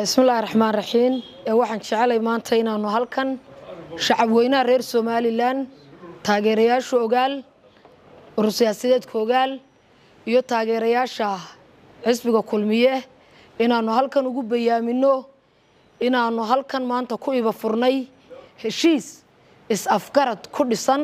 bismillahi raxmaan raxiim waxaan jecelay maanta inaanu halkan shacab weynaha reer somalilan taageerayaasha ogaal urur siyaasadeedka ogaal iyo taageerayaasha xisbiga kulmiye inaanu halkan ugu bayaamino inaanu halkan maanta ku iba furnay heshiis is-afgarad ku dhisan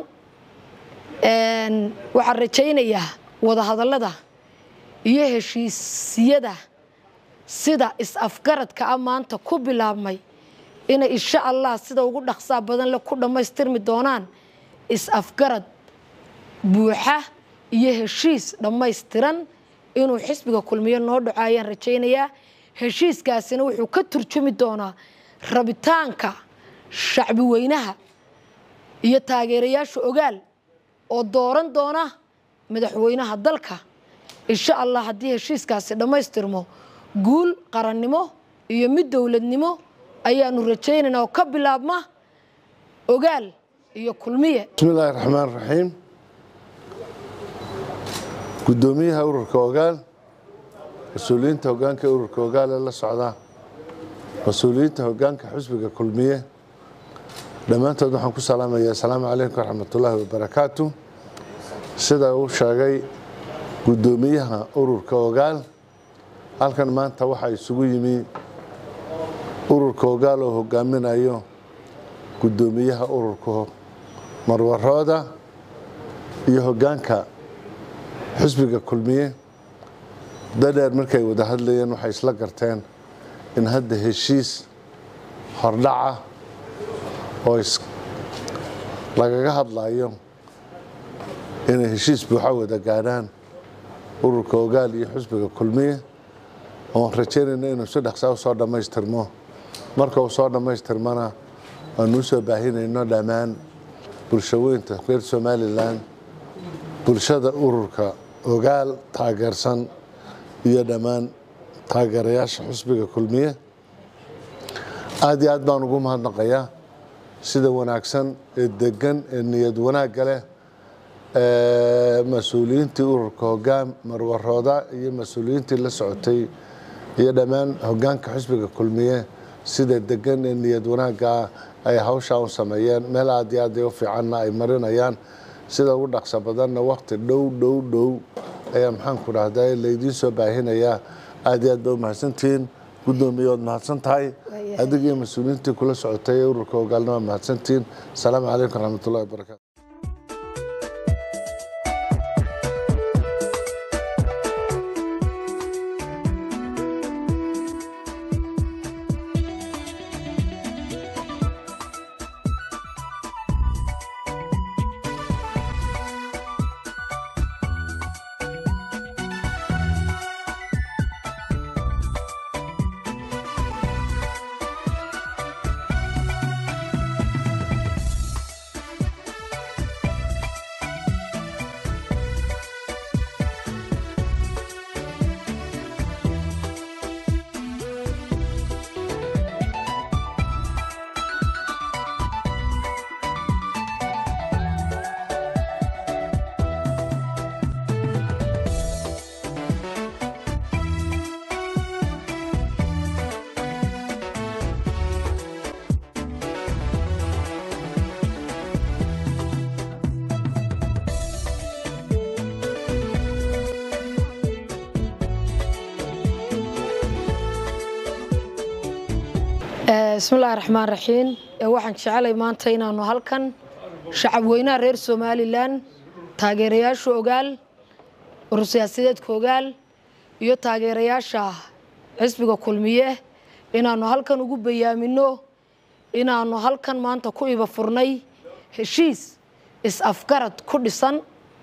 waxaan rajaynayaa wadahadallada iyo heshiisiyada sida is-afgaradka a maanta ku bilaabmay inay insha allah sida ugu dhaqsaa badan le ku dhammaystirmi doonaan is-afgarad buuxa iyo heshiis dhammaystiran inuu xisbiga kulmiyo noo dhaco ayaan rajaynayaa heshiiskaasina wuxuu ka turjumi doonaa rabitaanka shacbi weynaha iyo taageerayaasha ogaal oo dooran doona madaxweynaha dalka insha allah haddii heshiiskaasi dhammaystirmo guul qarannimo iyo mid dowladnimo ayaanu rajaynaynaa oo ka bilaabma ogaal iyo kulmiye bismillaahi raxmaan raxiim guddoomiyaha ururka ogaal mas-uuliyiinta hogaanka ururka ogaal ee la socda mas-uuliyiinta hogaanka xusbiga kulmiye dhammaantood waxaan ku salaamayaa asalaamu calaykum waraxmatullaahi wabarakaatu sida uu sheegay guddoomiyaha ururka ogaal halkan maanta waxaa isugu yimi ururka ogaal oo hogaaminayo guddoomiyaha ururka marwarooda iyo hogaanka xusbiga kulmiye dadheer markay wada hadlayeen waxay isla garteen in hadda heshiis hordhaca oo lagaga hadlayo inay heshiis buuxa wada gaadhaan ururka ogaal iyo xusbiga kulmiye oon rajaynayna inuu si dhaqsaa usoo dhammaystirmo marka uu soo dhammaystirmana waanu usoo baahinayno dhammaan bulshaweynta reer somalilan bulshada ururka ogaal taageersan iyo dhammaan taageerayaasha xusbiga kulmiye aad iyo aad baan ugu mahadnaqayaa sida wanaagsan ee degan ee niyad wanaagga leh mas-uuliyiintii ururka hogaan marwarooda iyo mas-uuliyiintii la socotay iyo dhammaan hogaanka xusbiga kulmiye sida degan ee niyad wanaaggaa ay hawshaa u sameeyeen meel aad iyo aad u fiicanna ay marinayaan sida ugu dhaqso badanna wakti dhow dhow dhow ayaa maxaanku dhahdaa laydiin soo baahinayaa aad iyo aad ba u mahadsantihiin guddoomiye waad mahadsan tahay adig iyo mas-uuliyiintii kula socotay ee ururka hogaalna waa mahadsantihiin asalaamu calaykum waraxmatullahi wabarakatu bismillahi raxmaan raxiim waxaan jecelay maanta inaanu halkan shacab weynaha reer somalilan taageerayaasha ogaal urur siyaasadeedka ogaal iyo taageerayaasha xisbiga kulmiye inaanu halkan ugu bayaamino inaanu halkan maanta ku iba furnay heshiis is-afgarad ku dhisan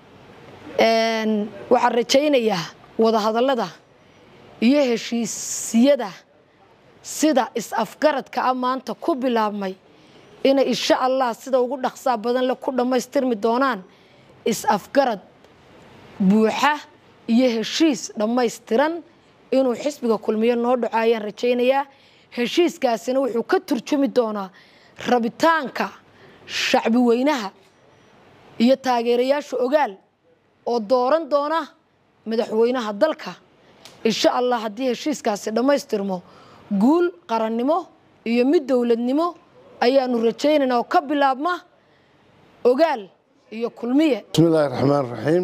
waxaan rajaynayaa wadahadallada iyo heshiisiyada sida is-afgaradka a maanta ku bilaabmay inay insha allah sida ugu dhaqsaa badan le ku dhammaystirmi doonaan is-afgarad buuxa iyo heshiis dhammaystiran inuu xisbiga kulmiyo noo dhaco ayaan rajaynayaa heshiiskaasina wuxuu ka turjumi doonaa rabitaanka shacbi weynaha iyo taageerayaasha ogaal oo dooran doona madaxweynaha dalka insha allah haddii heshiiskaasi dhammaystirmo guul qarannimo iyo mid dowladnimo ayaanu rajaynaynaa oo ka bilaabma ogaal iyo kulmiye bismi illaahi raxmaan raxiim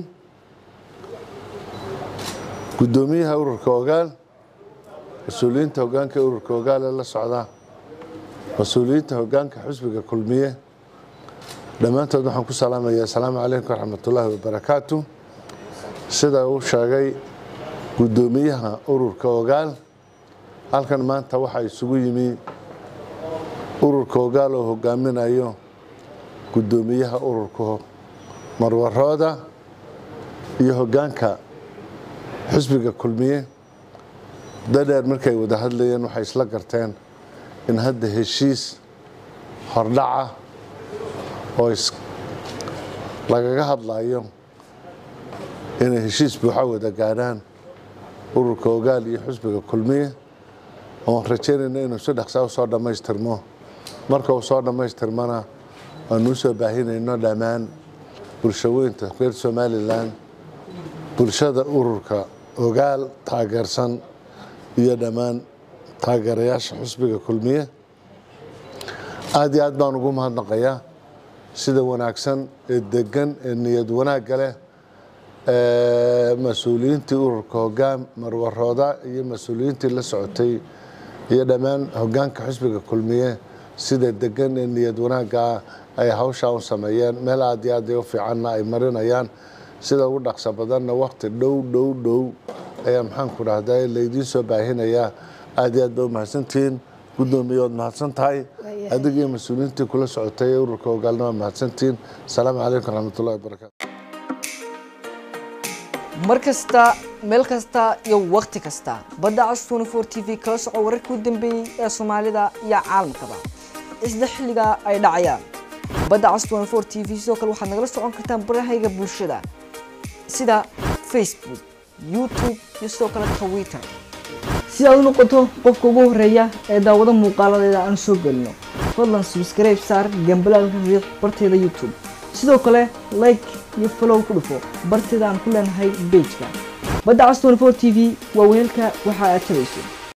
guddoomiyaha ururka ogaal mas-uuliyiinta hoggaanka ururka ogaal ee la socda mas-uuliyiinta hoggaanka xusbiga kulmiye dhammaantood waxaan ku salaamayaa asalaamu calaykum waraxmatullaahi wabarakaatu sida uu sheegay guddoomiyaha ururka ogaal halkan maanta waxaa isugu yimi ururka ogaal oo hogaaminayo guddoomiyaha ururka marwarooda iyo hoggaanka xusbiga kulmiye dadheer markay wada hadlayeen waxay isla garteen in hadda heshiis hordhaca oo lagaga hadlayo inay heshiis buuxa wada gaadhaan ururka ogaal iyo xusbiga kulmiye oon rajaynayna inuu si dhaqsaa usoo dhammaystirmo marka uu soo dhammaystirmana aanu usoo baahinayno dhammaan bulshaweynta reer somalilan bulshada ururka ogaal taageersan iyo dhammaan taageerayaasha xusbiga kulmiye aada iyo aad baan ugu mahadnaqayaa sida wanaagsan ee degan ee niyad wanaagga leh mas-uuliyiintii ururka hogaan marwarooda iyo mas-uuliyiintii la socotay iyo dhammaan hogaanka xusbiga kulmiye sida degan ee niyad wanaaggaa ay hawshaa u sameeyeen meel aad iyo aad u fiicanna ay marinayaan sida ugu dhaqso badanna wakti dhow dhow dhow ayaa maxaanku dhahdaa laydiin soo baahinayaa aad iyo aad ba u mahadsantihiin guddoomiye waad mahadsan tahay adiga iyo mas-uuliyiintii kula socotay ee ururka hogaalna waa mahadsantihiin asalaamu calaykum waraxmatullahi wabarakatu mar kasta meel kasta iyo wakhti kasta badda cas tnfor t v kala soco wararkii u dambeeyey ee soomaalida iyo caalamkaba isla xilliga ay dhacayaan badda cas tnfor t v sidoo kale waxaad nagala socon kartaan barahayga bulshada sida facebook youtube iyo sidoo kale twitter si aad u noqoto qofka ugu horeeya ee daawado muuqaaladeeda aan soo gelino fadlan subscribe saar gambalaalka riiq barteeda youtube sidoo kale like iyo follow ku dhufo barteeda aan ku leenahay bejka badda cas tnfor t v waa weelka waxa aad tabayso